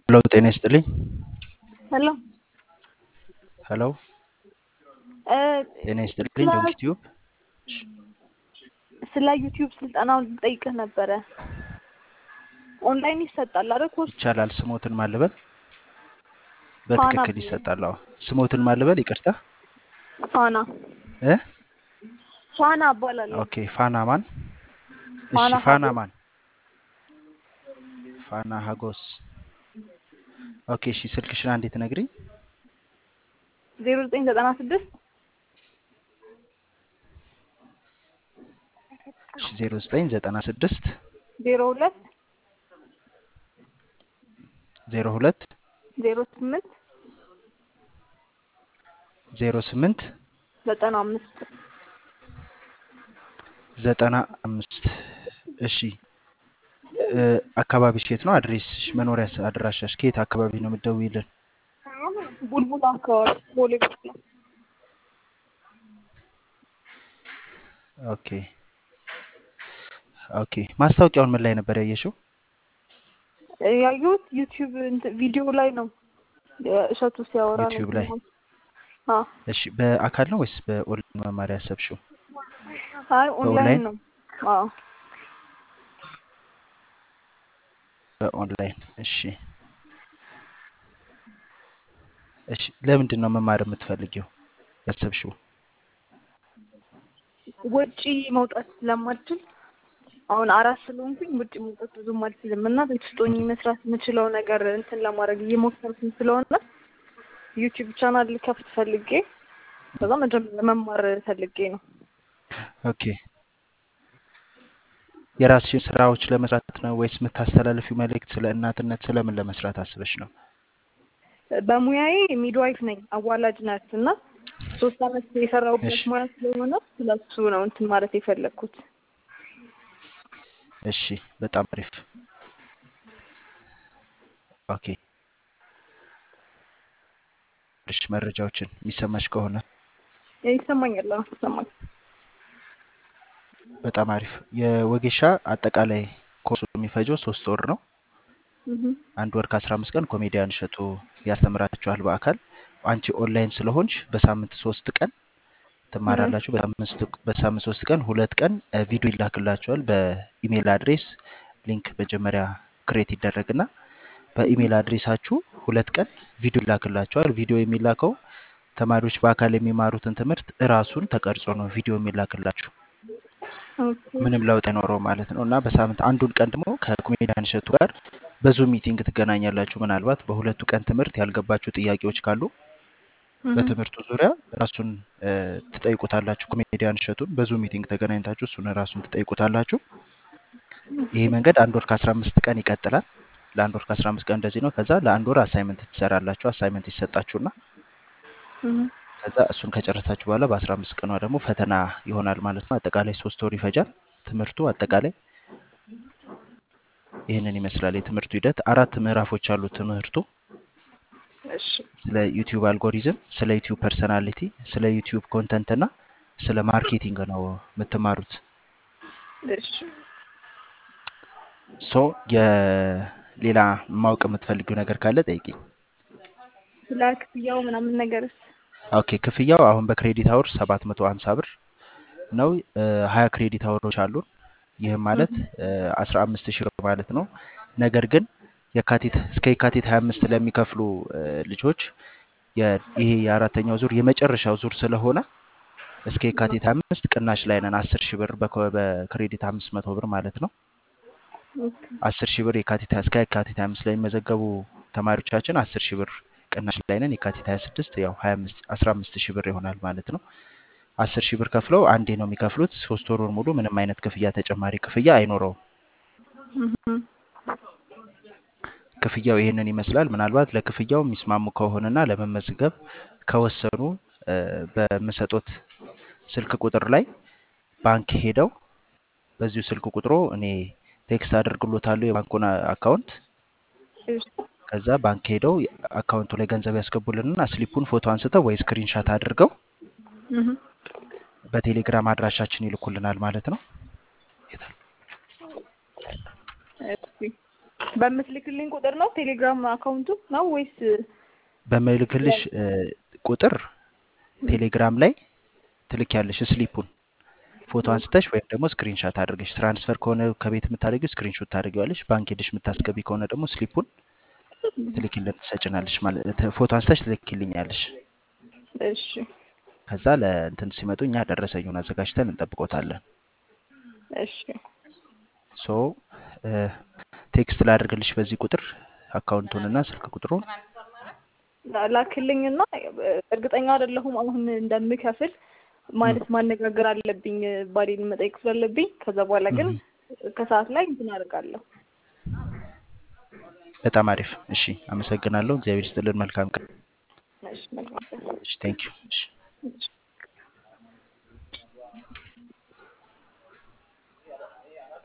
ሄሎ ጤና ይስጥልኝ። ሄሎ ሄሎ እ ጤና ይስጥልኝ። ዶንኪ ቲዩብ ስለ ዩቲዩብ ስልጠናውን ልጠይቅህ ነበረ። ኦንላይን ይሰጣል አይደል? ኮርስ ይቻላል። ስሞትን ማልበል ፋና በትክክል ይሰጣል። አዎ ስሞትን ማልበል ይቅርታ ፋና እ ፋና እባላለሁ። ኦኬ ፋና ማን? እሺ ፋና ፋና ሀጎስ ማን? ፋና ሀጎስ። ኦኬ እሺ ስልክሽን አንዴ ትነግሪኝ? ዜሮ ዘጠኝ ዘጠና ስድስት እሺ ዜሮ ዘጠኝ ዘጠና ስድስት ዜሮ ሁለት ዜሮ ሁለት ዜሮ ስምንት ዜሮ ስምንት ዘጠና አምስት ዘጠና አምስት እሺ እ አካባቢሽ የት ነው? አድሬስሽ፣ መኖሪያ አድራሻሽ ከየት አካባቢ ነው የምትደውይልን? ቡልቡል አካባቢ ቦሌ ቡልቡላ ኦኬ ኦኬ ማስታወቂያውን ምን ላይ ነበር ያየሽው? ያየሁት ዩቲዩብ እንትን ቪዲዮ ላይ ነው። እሸቱ ሲያወራ ነው ዩቲዩብ ላይ። የሰማሁት። አዎ እሺ በአካል ነው ወይስ በኦንላይን መማር ያሰብሽው? አይ ኦንላይን በኦንላይን ነው። አዎ በኦንላይን እሺ እሺ ለምንድን ነው መማር የምትፈልጊው ያሰብሽው? ውጪ መውጣት ስለማልችል አሁን አራት ስለሆንኩኝ ውጭ መውጣት ብዙም አልችልም እና ቤት ውስጥ ሆኜ መስራት የምችለው ነገር እንትን ለማድረግ እየሞከርኩኝ ስለሆነ ዩቲዩብ ቻናል ከፍት ፈልጌ ከዛ መጀመሪያ መማር ፈልጌ ነው። ኦኬ የራስሽን ስራዎች ለመስራት ነው ወይስ የምታስተላልፊው መልእክት ስለ እናትነት ስለምን ለመስራት አስበሽ ነው? በሙያዬ ሚድዋይፍ ነኝ፣ አዋላጅ ናት እና ሶስት አመት የሰራሁበት እሺ ሙያ ስለሆነ ስለሱ ነው እንትን ማለት የፈለግኩት። እሺ በጣም አሪፍ ኦኬ እሺ መረጃዎችን የሚሰማሽ ከሆነ ይሰማኛል። አዎ ይሰማኛል። በጣም አሪፍ የወጌሻ አጠቃላይ ኮርሱ የሚፈጀው ሶስት ወር ነው። እህ አንድ ወር ከአስራ አምስት ቀን ኮሜዲያን እሸቱ ያስተምራችኋል በአካል አንቺ ኦንላይን ስለሆንሽ በሳምንት ሶስት ቀን እህ ትማራላችሁ። በሳምንት በሳምንት ሶስት ቀን ሁለት ቀን እ ቪዲዮ ይላክላችኋል በኢሜይል አድሬስ ሊንክ መጀመሪያ ክሬት ይደረግና በኢሜይል አድሬሳችሁ ሁለት ቀን ቪዲዮ ይላክላችኋል። ቪዲዮ የሚላከው ተማሪዎች በአካል የሚማሩትን ትምህርት እራሱን ተቀርጾ ነው ቪዲዮ የሚላክላችሁ። ኦኬ ምንም ለውጥ አይኖረው ማለት ነው። እና በሳምንት አንዱን ቀን ደግሞ ከኮሜዲያን እሸቱ ጋር በዙም ሚቲንግ ትገናኛላችሁ። ምናልባት በሁለቱ ቀን ትምህርት ያልገባችሁ ጥያቄዎች ካሉ እህ በትምህርቱ ዙሪያ ራሱን እ ትጠይቁታላችሁ። ኮሜዲያን እሸቱን በዙም ሚቲንግ ተገናኝታችሁ እሱን ራሱን ትጠይቁታላችሁ። ይሄ መንገድ አንድ ወር ከአስራ አምስት ቀን ይቀጥላል። ለአንድ ወር ከአስራ አምስት ቀን እንደዚህ ነው። ከዛ ለአንድ ወር አሳይመንት ትሰራላችሁ። አሳይመንት ይሰጣችሁና እህ ከዛ እሱን ከጨረሳችሁ በኋላ በአስራ አምስት ቀኗ ደግሞ ፈተና ይሆናል ማለት ነው። አጠቃላይ ሶስት ወር ይፈጃል ትምህርቱ። አጠቃላይ ይህንን ይመስላል የትምህርቱ ሂደት። አራት ምዕራፎች አሉት ትምህርቱ። እሺ ስለ ዩቲዩብ አልጎሪዝም፣ ስለ ዩቲዩብ ፐርሰናሊቲ፣ ስለ ዩቲዩብ ኮንተንት እና ስለ ማርኬቲንግ ነው የምትማሩት። እሺ ሶ የሌላ ማወቅ የምትፈልጊው ነገር ካለ ጠይቂኝ። ስለ ክፍያው ምናምን ነገርስ? ኦኬ ክፍያው አሁን በክሬዲት አወር ሰባት መቶ ሀምሳ ብር ነው። ሀያ ክሬዲት አወሮች አሉን። ይህም ማለት እህ አስራ አምስት ሺህ ብር ማለት ነው። ነገር ግን የካቲት እስከ የካቲት ሀያ አምስት ለሚከፍሉ እ ልጆች የ- ይሄ የአራተኛው ዙር የመጨረሻው ዙር ስለሆነ እስከ የካቲት ሀያ አምስት ቅናሽ ላይ ነን። አስር ሺህ ብር በኮ- በክሬዲት አምስት መቶ ብር ማለት ነው። ኦኬ አስር ሺህ ብር የካቲት እስከ የካቲት ሀያ አምስት ላይ የሚመዘገቡ ተማሪዎቻችን አስር ሺህ ብር ቅናሽ ላይ ነን። የካቲት ሀያ ስድስት ያው ሀያ አምስት አስራ አምስት ሺህ ብር ይሆናል ማለት ነው። አስር ሺህ ብር ከፍለው አንዴ ነው የሚከፍሉት። ሶስት ወሩን ሙሉ ምንም አይነት ክፍያ ተጨማሪ ክፍያ አይኖረውም። እህ ክፍያው ይህንን ይመስላል። ምናልባት ለክፍያው የሚስማሙ ከሆነና ለመመዝገብ ከወሰኑ እ በምሰጡት ስልክ ቁጥር ላይ ባንክ ሄደው በዚሁ ስልክ ቁጥሮ እኔ ቴክስት አደርግሎታለሁ የባንኩን አ- አካውንት እሺ ከዛ ባንክ ሄደው አካውንቱ ላይ ገንዘብ ያስገቡልንና ስሊፑን ፎቶ አንስተው ወይ ስክሪንሻት አድርገው እህ በቴሌግራም አድራሻችን ይልኩልናል ማለት ነው። የታል? እሺ በምትልክልኝ ቁጥር ነው ቴሌግራም አካውንቱ ነው ወይስ በምልክልሽ እ፣ ቁጥር ቴሌግራም ላይ ትልኪያለሽ ስሊፑን ፎቶ አንስተሽ ወይም ደግሞ ስክሪንሻት አድርገሽ ትራንስፈር ከሆነ ከቤት የምታደርጊው ስክሪንሾት ታደርጊዋለሽ። ባንክ ሄደሽ የምታስገቢ ከሆነ ደግሞ ስሊፑን ትልኪልን ትሰጭናለሽ ማለት ፎቶ አንስተሽ ትልኪልኛለሽ። እሺ ከዛ ለእንትን ሲመጡ እኛ ደረሰኙን አዘጋጅተን እንጠብቆታለን። እሺ ሶ እ፣ ቴክስት ላድርግልሽ በዚህ ቁጥር አካውንቱንና ስልክ ቁጥሩን ላ- ላክልኝና እርግጠኛ አይደለሁም አሁን እንደምከፍል ማለት ማነጋገር አለብኝ ባሌን መጠየቅ ስላለብኝ ከዛ በኋላ ግን ከሰዓት ላይ እንትን አደርጋለሁ በጣም አሪፍ። እሺ፣ አመሰግናለሁ። እግዚአብሔር ይስጥልን። መልካም ቀን። እሺ መልካም ቀን። እሺ፣ ቴንክ ዩ። እሺ። እሺ